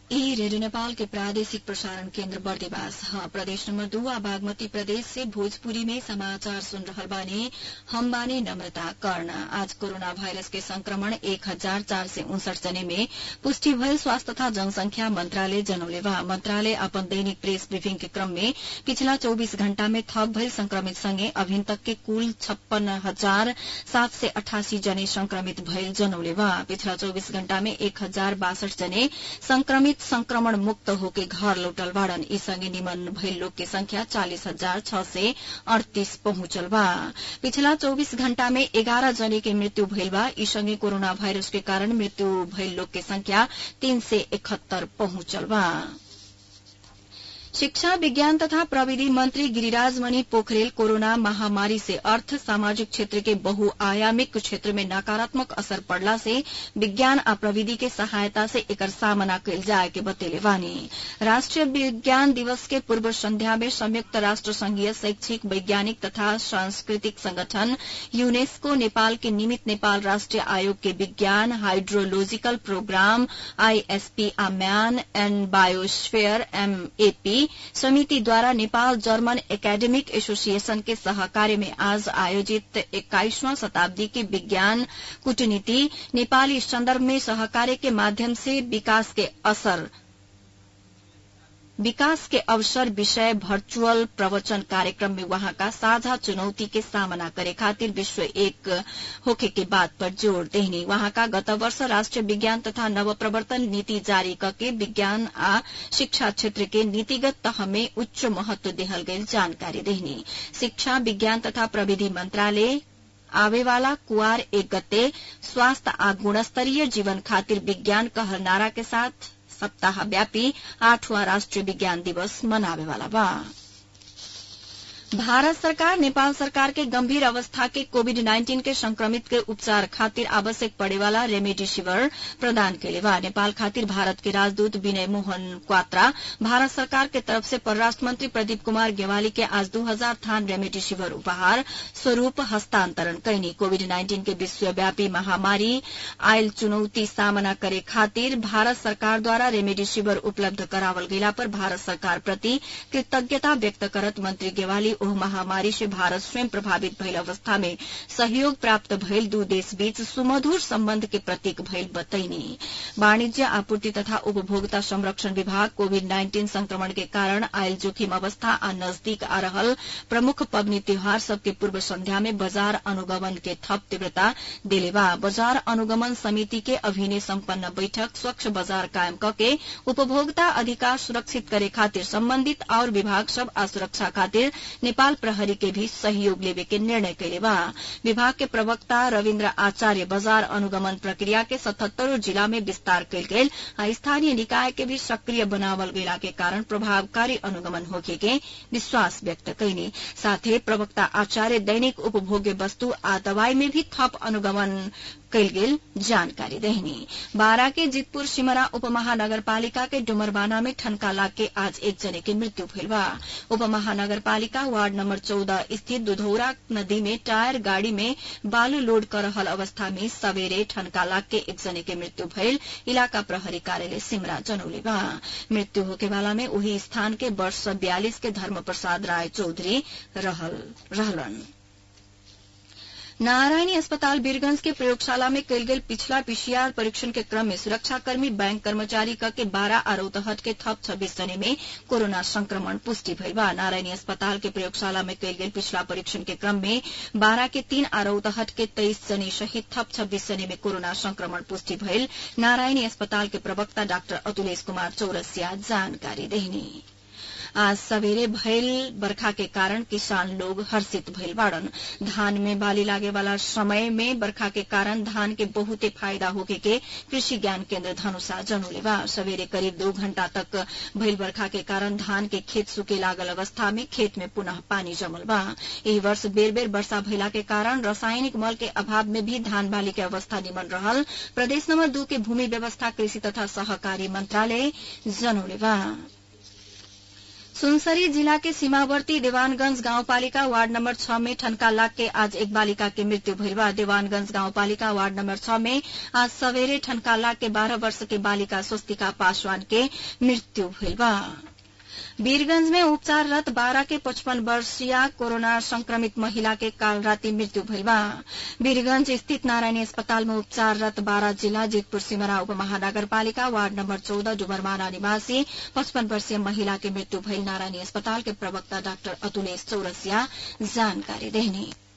ई रेडियो नेपाल के प्रादेशिक प्रसारण केन्द्र बर्देवास हाँ प्रदेश नंबर दो आ बागमती प्रदेश से भोजपुरी में समाचार सुन रहल बानी हम बानी नम्रता कर्ण आज कोरोना वायरस के संक्रमण एक हजार चार सय उनसठ जने में पुष्टि भयल स्वास्थ्य तथा जनसंख्या मंत्रालय जनौले बा मंत्रालय अपन दैनिक प्रेस ब्रिफिंग के क्रम में पिछला चौबीस घण्टा में थप भयल संक्रमित सँगै अभिन तक के कुल छप्पन हजार सात सय अठासी जने संक्रमित भयल जनौले बा पिछला चौबीस घण्टा में एक हजार बासठ जने संक्रमित संक्रमण मुक्त होके घर लौटल बाड़न ई संगे निमन भइल लोग के संख्या चालीस हजार छ सय अड़तीस पहुंचल बा पिछला चौबीस घण्टा में एघार जने के मृत्यु भइल बा ई संगे कोरोना वायरस के कारण मृत्यु भइल लोग के संख्या तीन सय इकहत्तर पहुंचल बा शिक्षा विज्ञान तथा प्रविधि मंत्री गिरिराज मणि पोखरेल कोरोना महामारी से अर्थ सामाजिक क्षेत्र के बहुआयामिक क्षेत्र में नकारात्मक असर पड़ला से विज्ञान आ प्रविधि के सहायता से एकर सामना कयल जाय के बतेले बानी राष्ट्रीय विज्ञान दिवस के पूर्व संध्या में संयुक्त राष्ट्र संघीय शैक्षिक वैज्ञानिक तथा सांस्कृतिक संगठन यूनेस्को नेपाल के निमित नेपाल राष्ट्रीय आयोग के विज्ञान हाइड्रोलॉजिकल प्रोग्राम आईएसपी आम्यान एण्ड बायोस्फेयर एमएपी समितिद्वारा नेपाल जर्मन एकेडमिक एसोसिएशन के सहकार्य में आज आयोजित एक्काईसवां शताब्दी की विज्ञान कूटनीति नेपाली संदर्भ में सहकार्य के माध्यम से विकास के असर विकास के अवसर विषय भर्चुअल प्रवचन कार्यक्रम में वहां का साझा चुनौती के सामना करे खातिर विश्व एक होखे के बात पर जोर देहनी वहां का गत वर्ष राष्ट्रीय विज्ञान तथा नव प्रवर्तन नीति जारी करके विज्ञान आ शिक्षा क्षेत्र के नीतिगत तह में उच्च महत्व देहल गई जानकारी देहनी शिक्षा विज्ञान तथा प्रविधि मंत्रालय आवेवाला कुआर एक गते स्वास्थ्य आ गुणस्तरीय जीवन खातिर विज्ञान कहर नारा के साथ सप्ताहव्यापी आठवां राष्ट्रीय विज्ञान दिवस मनावेवाला बा भारत सरकार नेपाल सरकार के गंभीर अवस्था के कोविड नाइन्टीन के संक्रमित के उपचार खातिर आवश्यक पड़ेवाला रेमेडिसिविर प्रदान केले बा नेपाल खातिर भारत के राजदूत विनय मोहन क्वात्रा भारत सरकार के तरफ से परराष्ट्र मंत्री प्रदीप कुमार गेवाली के आज दू हजार थान रेमेडिसिविर उपहार स्वरूप हस्तांतरण कैनी कोविड नाइन्टीन के विश्वव्यापी महामारी आयल चुनौती सामना करे खातिर भारत सरकार द्वारा रेमेडिसिविर उपलब्ध करावल गेला पर भारत सरकार प्रति कृतज्ञता व्यक्त करत मंत्री गेवाली ओह महामारी से भारत स्वयं प्रभावित भइल अवस्था में सहयोग प्राप्त भइल दू देश बीच सुमधुर सम्बन्ध के प्रतीक भइल बतैनी वाणिज्य आपूर्ति तथा उपभोक्ता संरक्षण विभाग कोविड नाइन्टीन संक्रमण के कारण आयल जोखिम अवस्था आ नजदीक आ रहल प्रमुख पबनी त्योहार सबके पूर्व संध्या में बाजार अनुगमन के थप तीव्रता देले बा बाजार अनुगमन समिति के अभिनय सम्पन्न बैठक स्वच्छ बाजार कायम कके उपभोक्ता अधिकार सुरक्षित करे खातिर सम्बन्धित और विभाग सब आ सुरक्षा खातिर नेपाल प्रहरी के भी सहयोग लेवे के निर्णय कैले बा विभाग के प्रवक्ता रविन्द्र आचार्य बाजार अनुगमन प्रक्रिया के सतहत्तरों जिला में विस्तार कयल गेल आ स्थानीय निकाय के भी सक्रिय बनावल गेला के कारण प्रभावकारी अनुगमन होके के विश्वास व्यक्त कैनी साथै प्रवक्ता आचार्य दैनिक उपभोग्य वस्तु आ दवाई में भी थप अनुगमन कैल गेल जानकारी देहनी बारा के जितपुर सिमरा उपमहानगरपालिका के डुमरबाना में ठनका लाग के आज एक जने की मृत्यु भइल बा उपमहानगरपालिका वार्ड नंबर चौदह स्थित दुधौरा नदी में टायर गाड़ी में बालू लोड कर रहल अवस्था में सवेरे ठनका लाग के एक जने के मृत्यु भइल इलाका प्रहरी कार्यालय सिमरा जनौले बा मृत्यु होके वाला में वही स्थान के वर्ष बयालीस के धर्म प्रसाद राय चौधरी रहलन नारायणी अस्पताल वीरगंज के प्रयोगशाला में कल गेल पिछला पीसीआर परीक्षण के क्रम में सुरक्षाकर्मी बैंक कर्मचारी क के बारह आरोतहट के थप छब्बीस जने में कोरोना संक्रमण पुष्टि भइल बा नारायणी अस्पताल के प्रयोगशाला में कल गेल पिछला परीक्षण के क्रम में बारह के तीन आरोतहट के तेईस जने सहित थप छब्बीस जने में कोरोना संक्रमण पुष्टि भइल नारायणी अस्पताल के प्रवक्ता डाक्टर अतुलेश कुमार चौरसिया जानकारी देहनी आज सवेरे भइल बरखा के कारण किसान लोग हर्षित भइल बाड़न धान में बाली लागे वाला समय में बरखा के कारण धान के बहुते फायदा होके के कृषि ज्ञान केन्द्र धनुषा जनौले बा सवेरे करीब दो घंटा तक भइल बरखा के कारण धान के खेत सूखे लागल अवस्था में खेत में पुनः पानी जमल बा एही वर्ष बेर बेर वर्षा भइला के कारण रासायनिक मल के अभाव में भी धान बाली के अवस्था निमन रहल प्रदेश नंबर दू के भूमि व्यवस्था कृषि तथा सहकारी मंत्रालय जनौले बा सुनसरी जिला के सीमावर्ती देवानगंज गाउँपालिका वार्ड नम्बर छ में ठनका लाग के आज एक बालिका के मृत्यु भइल बा देवानगंज गाउँपालिका वार्ड नम्बर छ में आज सवेरे ठनका लाग के बारह वर्ष के बालिका स्वस्तिका पासवान के मृत्यु भइल बा वीरगंज में उपचाररत बारह के पचपन वर्षीय कोरोना संक्रमित महिला के काल राति मृत्यु भइल बा वीरगंज स्थित नारायणी अस्पताल में उपचाररत बारह जिला जितपुर सिमरा उप महानगरपालिका वार्ड नम्बर चौदह डुमरमाना निवासी पचपन वर्षीय महिला के मृत्यु भइल नारायणी अस्पताल के प्रवक्ता डाक्टर अतुलेश चौरसिया जानकारी देने